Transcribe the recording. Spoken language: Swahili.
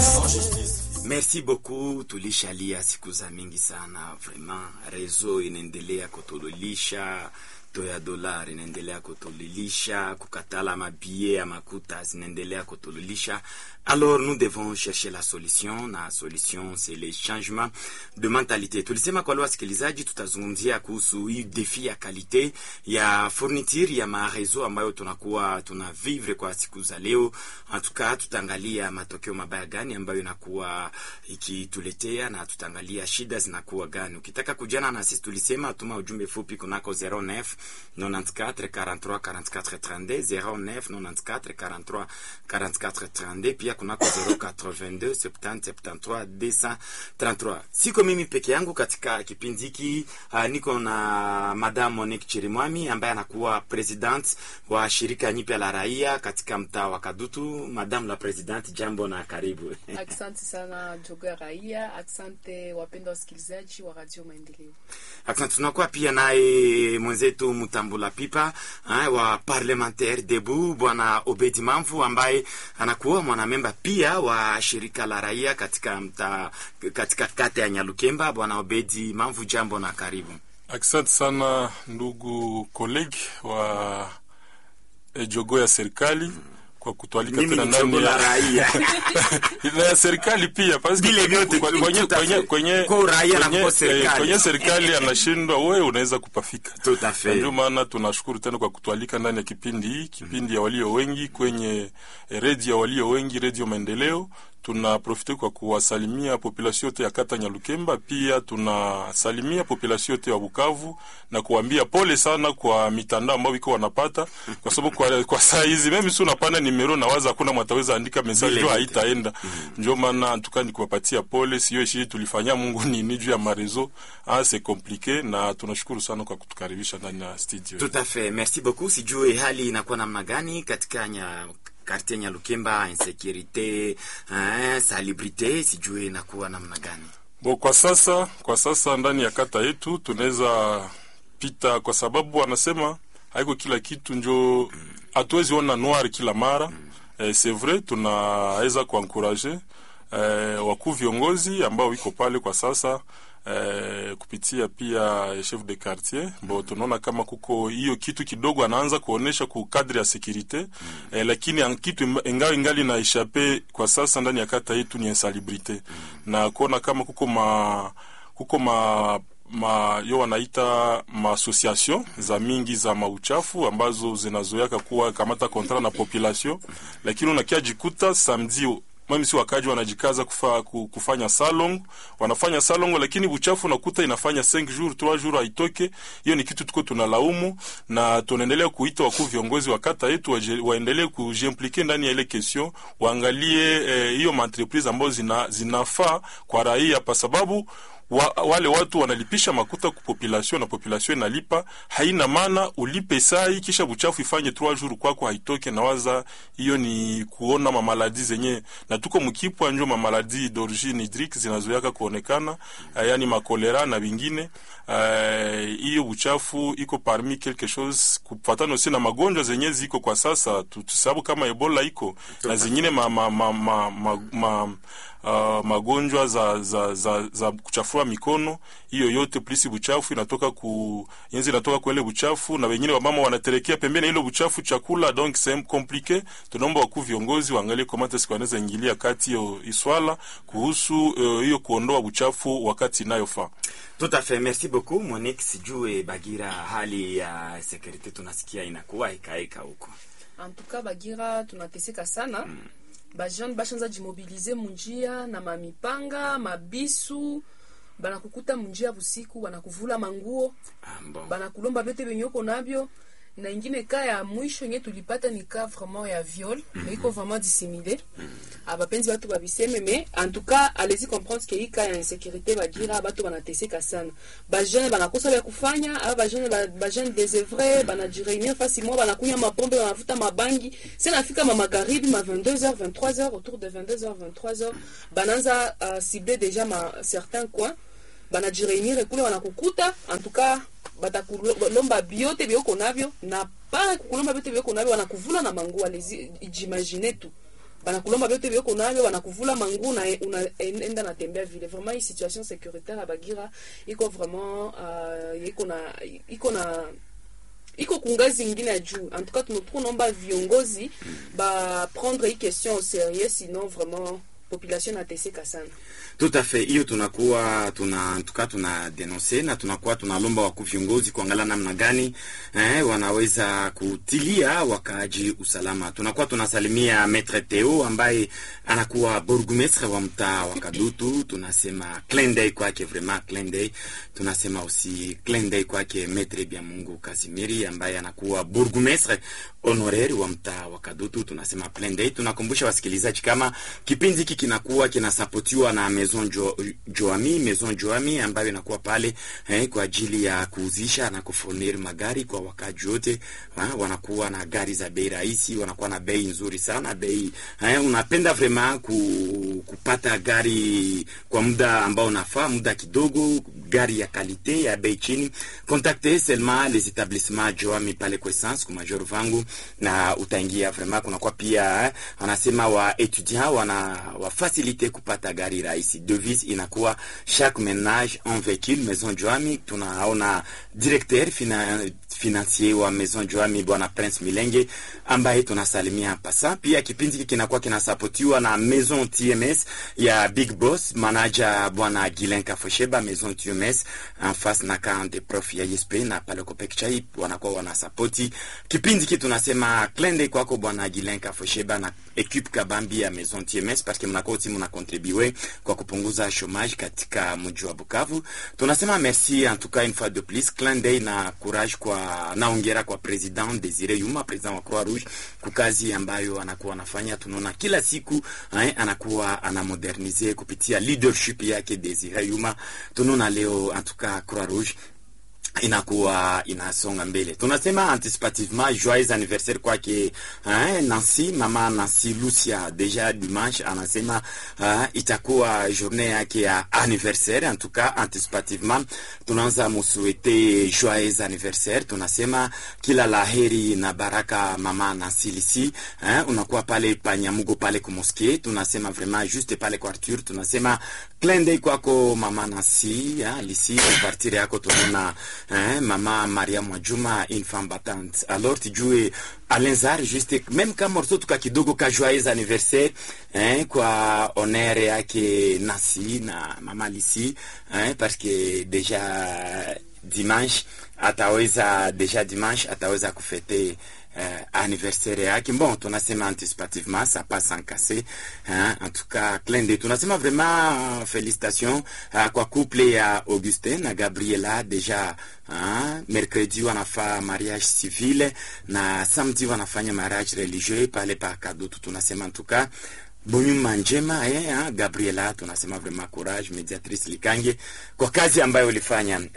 Merci beaucoup, tulishalia siku za mingi sana vraiment. Rezo inaendelea kutululisha to ya dolari inaendelea kutululisha, kukatala mabie ya makuta zinaendelea kutululisha. Alors nous devons chercher la solution, na solution c'est le changement de mentalité. Tulisema kwa leo, wasikilizaji, tutazungumzia kuhusu hii defi ya kalite ya fourniture ya marezo ambayo tunakuwa tuna vivre kwa siku za leo. Hatuka tutaangalia matokeo mabaya gani ambayo inakuwa ikituletea na tutaangalia shida zinakuwa gani. Ukitaka kujana na sisi, tulisema tuma ujumbe fupi kunako 09 94 43 44 32 09 94 43 44 32 pia kunako 082 70 73 233. Siko mimi peke yangu katika kipindi hiki uh, niko na Madame Monique Chirimwami ambaye anakuwa president wa shirika nyipya la raia katika mtaa wa Kadutu. Madame la President, jambo na karibu. Asante sana jogo ya raia. Asante wapenda wasikilizaji wa Radio Maendeleo. Asante. Tunakuwa pia naye mwenzetu Mutambula Pipa ha, wa parlementaire debu bwana Obedi Mamvu ambaye anakuwa mwanamemba pia wa shirika la raia katika mta, katika kata ya Nyalukemba. Bwana Obedi Mamvu, jambo na karibu. Asante sana ndugu kolegi wa e, jogo ya serikali kwa kutualika Mimi tena ni ndani chombo la ya raia na ya serikali pia parce que Vile vyote, kwenye kwenye tout à kwenye fait. kwenye Kwa uraia na kwenye, kwa eh, serikali. kwenye serikali anashindwa, wewe unaweza kupafika. Tout à Na fait. ndio maana tunashukuru tena kwa kutualika ndani ya kipindi hii, kipindi ya walio wengi kwenye eh, redio ya walio wengi, redio Maendeleo. Tunaprofite kwa kuwasalimia population yote ya kata Nyalukemba, pia tunasalimia population yote ya Bukavu na kuambia pole sana kwa mitandao ambayo iko wanapata, kwa sababu kwa, kwa saa hizi mimi si unapanda nimero na waza hakuna mwataweza andika message Vile ndio vyote. haitaenda. Ndio maana tukani kuwapatia pole, sio ishi tulifanya Mungu nini juu ya marezo ah, c'est compliqué, na tunashukuru sana kwa kutukaribisha ndani ya studio. Tout à fait. Merci beaucoup. Sijue hali inakuwa namna gani katika nya quartier Nyalukemba, insécurité, hein, salubrité, sijue inakuwa namna gani? Bo, kwa sasa kwa sasa ndani ya kata yetu tunaweza pita, kwa sababu wanasema haiko kila kitu njo, hatuwezi ona noir kila mara eh, c'est vrai tunaweza kuankuraje eh, wakuu viongozi ambao wiko pale kwa sasa eh, kupitia pia chef de quartier bo tunaona kama kuko hiyo kitu kidogo anaanza kuonesha ku kadri ya securite eh, lakini an- kitu imba- ingawa ingali na ishape kwa sasa ndani ya kata yetu ni insalubrite na kuona kama kuko ma kuko ma ma yo wanaita maassociation za mingi za mauchafu ambazo zinazoyaka kuwa kamata kontra na population, lakini unakia jikuta samedi mimi si wakaji wanajikaza kufa, ku- kufanya salong wanafanya salong, lakini uchafu unakuta inafanya 5 jours 3 jours haitoke. Hiyo ni kitu tuko tunalaumu, na tunaendelea kuita wakuu viongozi wa kata yetu waje- waendelee kujiimplike ndani ya ile question, waangalie eh, hiyo maentreprise ambazo zina, zinafaa kwa raia kwa sababu wa, wale watu wanalipisha makuta ku population na population inalipa. Haina maana ulipe sai kisha buchafu ifanye 3 jours kwako haitoke. Nawaza hiyo ni kuona mamaladi zenye na tuko mkipwa njo mamaladi d'origine hydrique zinazoyaka kuonekana, uh, yani makolera na vingine eh, hiyo uh, buchafu iko parmi quelque chose kufatana aussi na magonjwa zenye ziko kwa sasa tu- tusababu kama Ebola iko na zingine ma, ma, ma, ma, ma, ma uh, magonjwa za, za, za, za kuchafua mikono. Hiyo yote plisi buchafu inatoka ku yenzi inatoka kwa ile buchafu, na wengine wamama wanaterekea pembeni ile buchafu chakula, donc c'est compliqué. Tunaomba wakuu viongozi waangalie comment est-ce wanaweza ingilia kati hiyo iswala kuhusu uh, hiyo kuondoa buchafu wakati inayofaa. Tout à fait. Merci beaucoup Monique. Sijue Bagira, hali ya security tunasikia inakuwa ikaeka huko. Antuka Bagira tunateseka sana mm. Bajeune bashanza jimobilize munjia na mamipanga mabisu banakukuta munjia busiku banakuvula manguo Ah, bon. banakulomba vyote venye uko navyo na ingine ka ya mwisho yenye tulipata ni ka vraiment ya viol mm iko vraiment dissimulé abapenzi batu babiseme mais en tout cas allez-y comprendre que hii ka ya insécurité bagira batu banateseka sana bajeune banakosa vya kufanya aba bajeune ba- bajeune désœuvré banajireunir fasi moja banakunya mapombe banavuta mabangi se nafika ma magharibi ma 22h 23h autour de 22h 23h bananza uh, cibler déjà ma certains coins banajireunir kule wanakukuta en tout cas batakulomba biote vyoko navyo na pale kukulomba vyote vyoko navyo wanakuvula na manguo alezi jimagine tu banakulomba vyote vyoko navyo banakuvula mangu na unaenda natembea vile vraiment hii situation sécuritaire ya bagira iko vraiment uh, iko na iko na iko kungazi ingine ya juu en tout cas tunaomba viongozi ba prendre hii question au sérieux sinon vraiment population nateseka sana tout à fait hiyo tunakuwa tuna tuka tuna denonse na tunakuwa tunalomba wakuu viongozi kuangalia namna gani eh, wanaweza kutilia wakaaji usalama. Tunakuwa tunasalimia Maitre Theo ambaye anakuwa burgomestre wa mtaa wa Kadutu. Tunasema clin d'œil kwake, vraiment clin d'œil. Tunasema aussi clin d'œil kwake Maitre Biamungu Kasimiri ambaye anakuwa burgomestre honoraire wa mtaa wa Kadutu. Tunasema clin d'œil. Tunakumbusha wasikilizaji kama kipindi hiki kinakuwa kinasapotiwa na Maison jo, Joami, Maison Joami ambayo inakuwa pale eh, kwa ajili ya kuuzisha na kufurnir magari kwa wakaji wote. Wanakuwa na gari za bei rahisi, wanakuwa na bei nzuri sana bei eh, unapenda vraiment ku, kupata gari kwa muda ambao unafaa, muda kidogo, gari ya kalite ya bei chini, contactez seulement les établissements Joami pale kwa essence kwa major vangu na utaingia vraiment. Kunakuwa pia eh, wanasema wa etudiant wana wa facilite kupata gari rahisi devise inakuwa chaque ménage un véhicule maison Joami. Tunaona directeur fina, financier wa maison Joami bwana Prince Milenge ambaye tunasalimia pasa. Pia kipindi hiki kinakuwa kinasapotiwa na maison TMS ya Big Boss manager bwana Gilen Kafosheba maison TMS en face na camp de prof ya ISP na pale Kopek Chai wanakuwa wanasapoti kipindi hiki. Tunasema klende kwako bwana Gilen Kafosheba na equipe kabambi ya maison TMS parce que mnakuwa timu na contribuer kwa kupunguza chômage katika mji wa Bukavu. Tunasema merci en tout cas une fois de plus, clin d'œil na courage kwa naongera kwa president Desire Yuma, president wa Croix Rouge, kwa kazi ambayo anakuwa anafanya. Tunaona kila siku eh, anakuwa anamodernize kupitia leadership yake Desire Yuma. Tunaona leo en tout cas Croix Rouge inakuwa inasonga mbele. Tunasema anticipativement joyeux anniversaire kwake eh, Nancy, mama Nancy Lucia. Deja dimanche anasema uh, itakuwa journée yake ya anniversaire. En tout cas anticipativement tunaanza musuete joyeux anniversaire. Tunasema kila laheri na baraka mama Nancy Lisi, eh, unakuwa pale Panyamugo pale kumoske. Tunasema vraiment juste pale kwa Arthur. Tunasema clin d'œil kwako mama Nancy ya Lisi, partir yako tunaona Hein, mama Maria Mwajuma une femme battante. Alors tujue Alenzar juste même kama morceau tuka kidogo ka joyeux anniversaire hein, kwa honere yake Nasi na mama Lisi hein, parce que deja dimanche ataweza deja dimanche ataweza kufete Uh, anniversaire yake bon, tunasema anticipativement ça passe sans casser hein, en tout cas clin d'œil. Tunasema vraiment uh, félicitations uh, kwa couple ya Augustin na Gabriela deja uh, mercredi wanafaa mariage civil na samedi wanafanya mariage religieux pale pa Kadutu. Tunasema en tout cas bonyuma njema eh, Gabriela, tunasema vraiment courage, mediatrice Likange kwa kazi ambayo ulifanya.